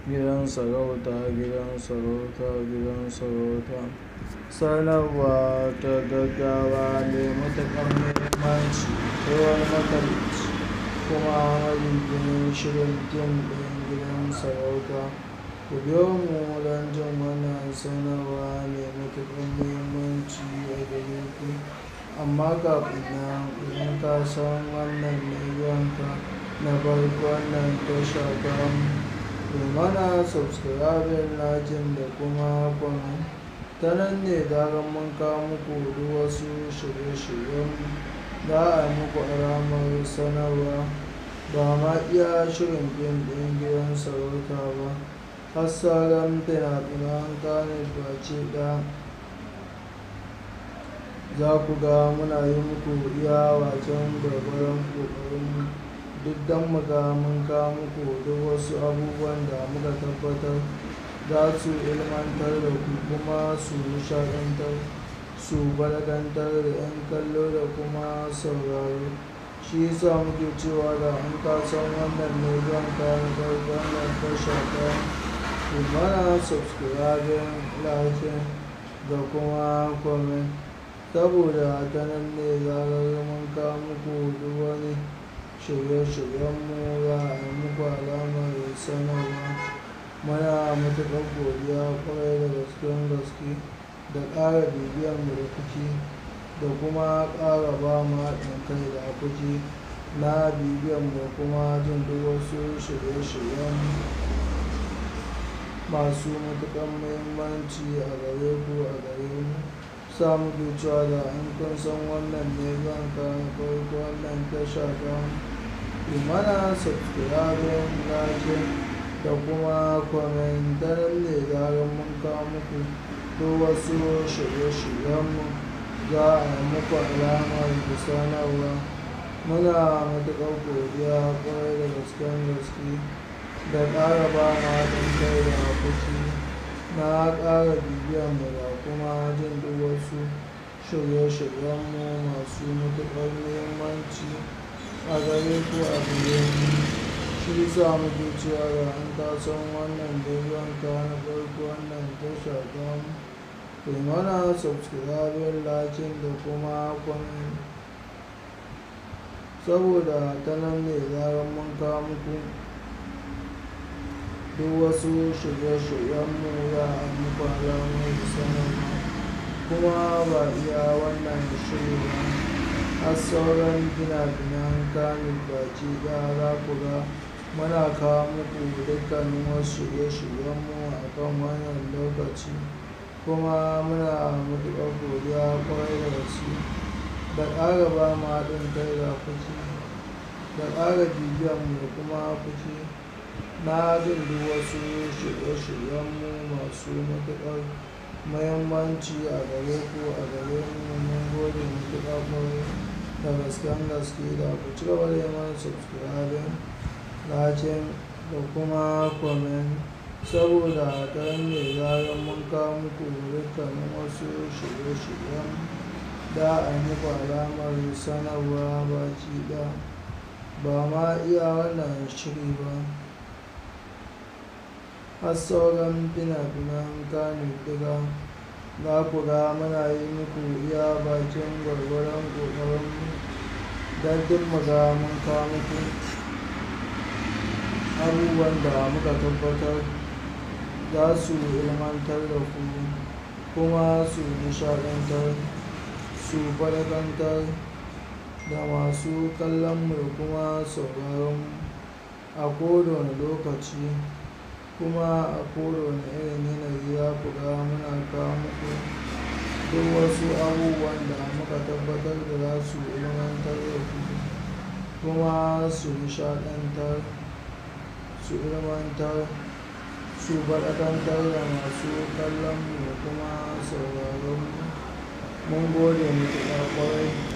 Gidan sarauta, gidan sarauta, gidan sarauta. Sanarwa ta gaggawa mai matuƙar muhimmanci ta wani makaɗaici kuma marubucin shirin fim ɗin gidan sarauta. Ku biyo mu don jin wannan sanarwa mai matuƙar muhimmanci a gare ku. Amma kafin nan, idan ka san wannan ne zuwanka na farko wannan tasha tamu, ku mana subscribing, liking da kuma comment. Ta nan ne zarar mun kawo muku duk wasu shirye-shiryenmu, za a yi muku alamar sanarwa. Ba ma iya shirin fim ɗin gidan sarauta ba, har sauran fina-finan Kannywood baki ɗaya. Za ku ga muna yi muku iya wajen gwargwadon ƙoƙarinmu duk don mu ga mun kawo muku duk wasu abubuwan da muka tabbatar za su ilmantar da ku kuma su nishaɗantar, su faɗakantar da 'yan kallo da kuma sauraro. Shi ya sa muke cewa da in ka san wannan ne zuwanka na farko wannan tasha tamu, ku mana subscribing, liking da kuma comment. Saboda ta nan ne zarar mun kawo muku duk wani shirye-shiryenmu za a yi muku alamar sanarwa. Muna matuƙar godiya ƙwarai da gasken gaske da ƙara bibiyarmu da kuke da kuma ƙara ba mu haɗin kai da kuke na bibiyarmu da kuma jin duk wasu shirye-shiryenmu masu matuƙar muhimmanci a gare ku, a gare mu. Sa muke cewa da in kun san wannan ne zuwanka na farko wannan tasha tamu, ku mana subscribing, liking da kuma comment. Ta nan ne zarar mun kawo muku duk wasu shirye-shiryenmu za a yi muku alamar sanarwa. Muna matuƙar godiya ƙwarai da gasken gaske da ƙara ba mu haɗin kai da kuke na ƙara bibiyarmu da kuma jin duk wasu shirye-shiryenmu masu matuƙar muhimmanci a gare ku, a gare mu. Shi ya sa muke cewa da in ka san wannan ne zuwanka na farko wannan tasha tamu, ku mana subscribing, liking da kuma comment. Saboda ta nan ne zarar mun kawo muku duk wasu shirye-shiryenmu za a yi muku alamar sanarwa. Kuma ba iya wannan shiri ba, har sauran fina-finan Kannywood baki ɗaya za ku ga muna kawo muku dukkanin wasu shirye-shiryenmu a kan wannan lokaci. Kuma muna matuƙar godiya ƙwarai da gaske da ƙara ba mu haɗin kai da kuke da ƙara bibiyarmu da kuma kuke na jin duk wasu shirye-shiryenmu masu matuƙar muhimmanci a gare ku, a gare mu. Mun gode matuƙa ƙwarai da gasken gaske da ku ci gaba da yi mana subscribing, liking da kuma comment. Saboda ta nan ne zarar mun kawo muku dukkanin wasu shirye-shiryenmu za a yi muku alamar sanarwa baki ɗaya. Ba ma iya wannan shiri ba, har sauran fina-finan Kannywood duka za ku ga muna yi muku iya bakin gwargwadon ƙoƙarinmu don duk mu ga mun kawo muku abubuwan da muka tabbatar za su ilmantar da ku kuma su nishaɗantar, su faɗakantar da masu kallonmu da kuma sauraronmu a koda wane lokaci. Kuma a koda wane irin yanayi za ku ga muna kawo muku duk wasu abubuwan da muka tabbatar da za su ilmantar da ku kuma su nishaɗantar, su ilmantar, su faɗakantar da masu kallonmu da kuma sauraronmu. Mun gode matuƙa ƙwarai.